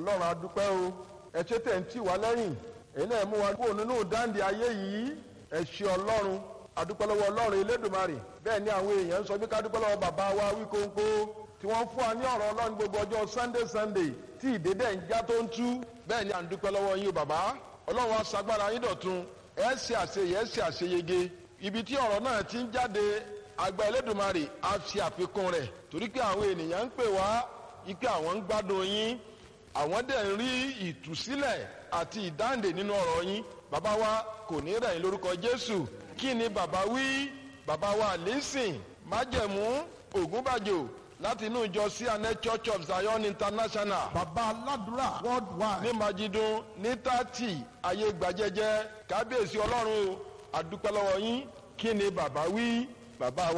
ọlọ́run adúpẹ́ o ẹ ṣe tẹ̀ ń tì wá lẹ́yìn èyí náà mú wa kúrò nínú dáǹdì ayé yìí ẹ ṣe ọlọ́run adúpẹ́ lọ́wọ́ ọlọ́run elédùnmarè bẹ́ẹ̀ ni àwọn èèyàn ń sọ bí ká dúpẹ́ lọ́wọ́ bàbá wa wíkóńkó tí wọ́n fún wa ní ọ̀rọ̀ ọlọ́run gbogbo ọjọ́ sunday sunday tí ìdédé ń já tó ń tú bẹ́ẹ̀ ni à ń dúpẹ́ lọ́wọ́ yín o bàbá ọlọ́run wa ṣagbára yín dọ̀tun ẹ ṣe àṣeyẹ ẹ ṣe àṣeyege ibi tí ọ̀rọ̀ náà ti ń jáde àgbà elédùnmarè á fi àfikún rẹ̀ torí pé àwọn ènìyàn ń pè wá ike àwọn ń gbádùn yín àwọn dẹ̀ ń rí ìtúsílẹ̀ àti ìdáǹdè nínú ọ̀rọ̀ yín bàbá wa kò ní rẹ̀ yín lórúkọ jésù kí ni bàbá wí bàbá wa lẹ́sìn májẹ̀mú ògúnbàjò láti inú ìjọ cna church of zion international bàbá aládùúrà worldwide. ní majidun ní tààtì ayé gbajẹjẹ kábíyèsí ọlọ́run o àdúpẹ́ lọ́wọ́ yín kí ni bàbá wí bàbá wa.